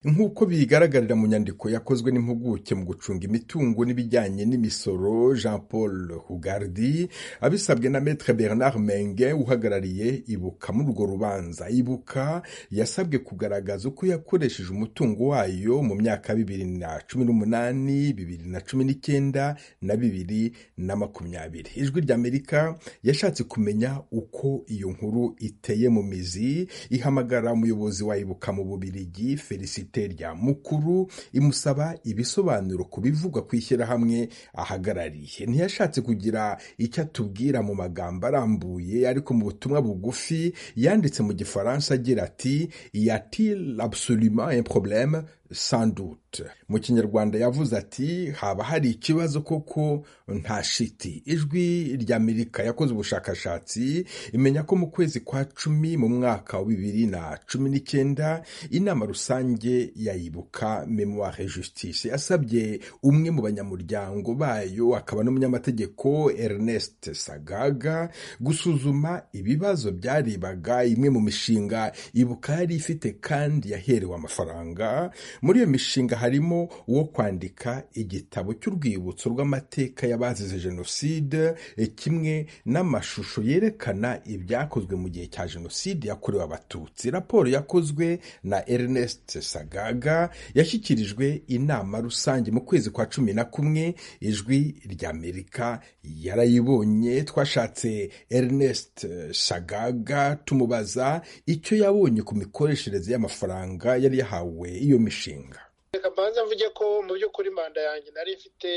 nk'uko bigaragarira mu nyandiko yakozwe n'impuguke mu gucunga imitungo n'ibijyanye n'imisoro jean paul hugardi abisabwe na maître bernard menge uhagarariye ibuka muri urwo rubanza ibuka yasabwe kugaragaza uko yakoresheje umutungo wayo mu myaka bibiri na cumi n'umunani bibiri na cumi n'icyenda na bibiri na makumyabiri ijwi ry'amerika yashatse kumenya uko iyo nkuru iteye mu mizi ihamagara umuyobozi wa ibuka mu bubirigi felicite rya mukuru imusaba ibisobanuro ku bivugwa ku ishyirahamwe ahagarariye ntiyashatse kugira icyo atubwira mu magambo arambuye ariko mu butumwa bugufi yanditse mu gifaransa agira ati yatil absolument un problème sans doute mu kinyarwanda yavuze ati haba hari ikibazo koko nta shiti ijwi ry'amerika yakoze ubushakashatsi imenya ko mu kwezi kwa cumi mu mwaka wa bibiri na cumi n'icyenda inama rusange yayibuka memoire justice yasabye umwe mu banyamuryango bayo akaba n'umunyamategeko ernest sagaga gusuzuma ibibazo byaribaga imwe mu mishinga ibuka yari ifite kandi yaherewe amafaranga muri iyo mishinga harimo uwo kwandika igitabo cy'urwibutso rw'amateka y'abazize jenoside kimwe n'amashusho yerekana ibyakozwe mu gihe cya jenoside yakorewe abatutsi raporo yakozwe na ernest sagaga yashyikirijwe inama rusange mu kwezi kwa cumi na kumwe ijwi ry'amerika yarayibonye twashatse ernest sagaga tumubaza icyo yabonye ku mikoreshereze y'amafaranga yari yahawe iyo mishinga imishinga reka mbanza mvuge ko mu by'ukuri manda yanjye nari ifite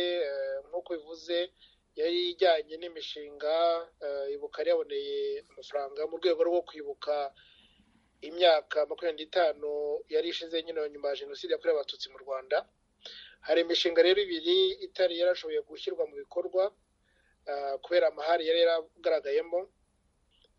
nk'uko bivuze yari ijyanye n'imishinga ibuka yaboneye amafaranga mu rwego rwo kwibuka imyaka makumyabiri n'itanu yari ishize nyine nyuma ya jenoside yakorewe abatutsi mu rwanda hari imishinga rero ibiri itari yarashoboye gushyirwa mu bikorwa kubera amahari yari yaragaragayemo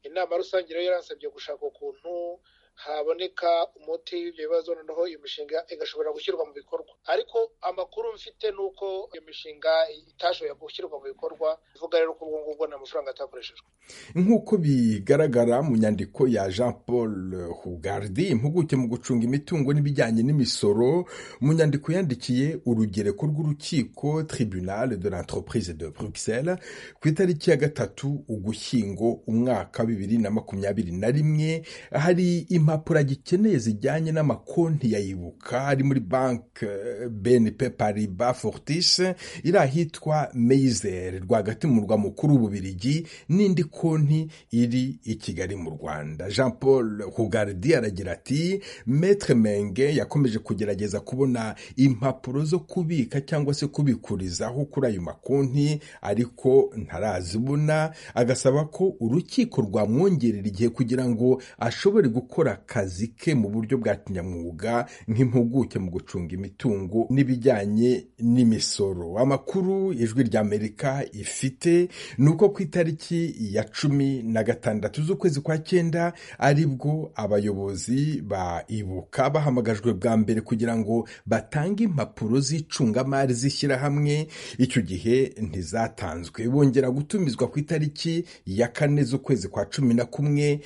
inama rusange rero yarasabye gushaka ukuntu haboneka umuti w'ibyo bibazo noneho iyo mishinga igashobora gushyirwa mu bikorwa ariko amakuru mfite ni uko iyo mishinga itashoboye gushyirwa mu bikorwa ivuga rero ko ubwo ngubwo nta mafaranga atakoreshejwe nk'uko bigaragara mu nyandiko ya jean paul hugardi impuguke mu gucunga imitungo n'ibijyanye n'imisoro mu nyandiko yandikiye urugereko rw'urukiko tribunal de l'entreprise de bruxelles ku itariki ya gatatu ugushyingo umwaka bibiri na makumyabiri na rimwe hari impapuro agikeneye zijyanye n'amakonti yayibuka ari muri banki bnp pariba fortis iri ahitwa meyizer rwagati mu murwa mukuru w'ububirigi n'indi konti iri i kigali mu rwanda jean paul hugardi aragira ati metre menge yakomeje kugerageza kubona impapuro zo kubika cyangwa se kubikurizaho kuri ayo makonti ariko ntarazibona agasaba ko urukiko rwamwongerera igihe kugira ngo ashobore gukora akazi ke mu buryo bwa kinyamwuga nk'impuguke mu gucunga imitungo n'ibijyanye n'imisoro amakuru ijwi ry'amerika ifite ni uko ku itariki ya cumi na gatandatu z'ukwezi kwa cyenda ari bwo abayobozi ba ibuka bahamagajwe bwa mbere kugira ngo batange impapuro z'icungamari z'ishyirahamwe icyo gihe ntizatanzwe bongera gutumizwa ku itariki ya kane z'ukwezi kwa cumi na kumwe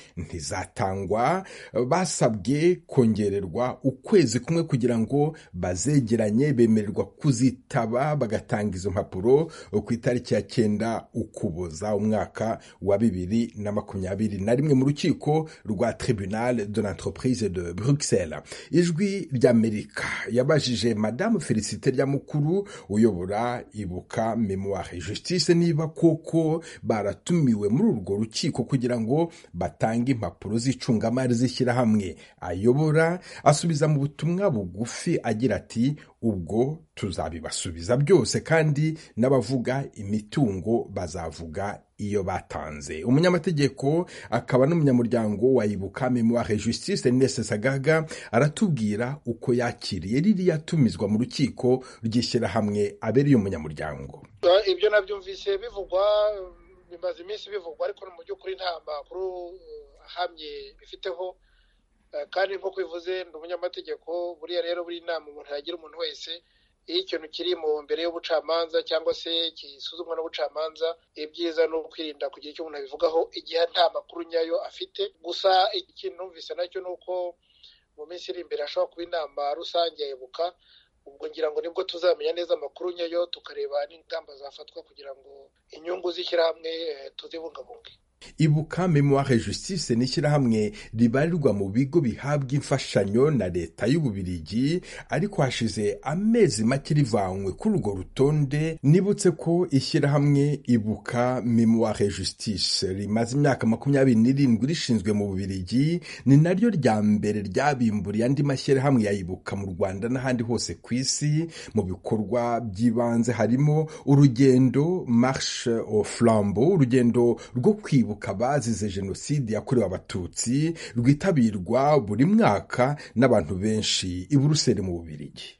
ntizatangwa basabwe kongererwa ukwezi kumwe kugira ngo bazegeranye bemererwa kuzitaba bagatanga izo mpapuro ku itariki ya cyenda ukuboza umwaka wa bibiri na makumyabiri na rimwe mu rukiko rwa tribunal de l'entreprise de bruxelles ijwi ry'amerika yabajije madamu felicite ryamukuru uyobora ibuka memoire justice niba koko baratumiwe muri urwo rukiko kugira ngo batange impapuro z'icungamari z'ishyirahamwe ayobora asubiza mu butumwa bugufi agira ati ubwo tuzabibasubiza byose kandi n'abavuga imitungo bazavuga iyo batanze umunyamategeko akaba n'umunyamuryango wa ibuka memoire justice nese sagaga aratubwira uko yakiriye ririya tumizwa mu rukiko ry'ishyirahamwe abereye umunyamuryango ibyo nabyumvise bivugwa bimaze iminsi bivugwa ariko mu by'ukuri nta makuru ahamye bifiteho kandi nk'uko bivuze ni umunyamategeko buriya rero buri inama umuntu yagira umuntu wese iyo ikintu kiri mu mbere y'ubucamanza cyangwa se gisuzumwa n'ubucamanza ibyiza ni ukwirinda kugira icyo umuntu abivugaho igihe nta makuru nyayo afite gusa ikintu numvise nacyo ni uko mu minsi iri imbere hashobora kuba inama rusange ya ibuka ubwo ngira ngo nibwo tuzamenya neza amakuru nyayo tukareba n'ingamba zafatwa kugira ngo inyungu z'ishyirahamwe tuzibungabunge ibuka memoire justice ni ishyirahamwe ribarirwa mu bigo bihabwa imfashanyo na leta y'ububirigi ariko hashize amezi make rivanywe kuri urwo rutonde nibutse ko ishyirahamwe ibuka memoire justice rimaze imyaka makumyabiri n'irindwi rishinzwe mu bubirigi ni naryo rya mbere ryabimburiye andi mashyirahamwe ya ibuka mu rwanda n'ahandi hose ku isi mu bikorwa by'ibanze harimo urugendo marche au flambeau urugendo rwo kwibuka kwibuka abazize jenoside yakorewe abatutsi rwitabirwa buri mwaka n'abantu benshi i buruseli mu bubirigi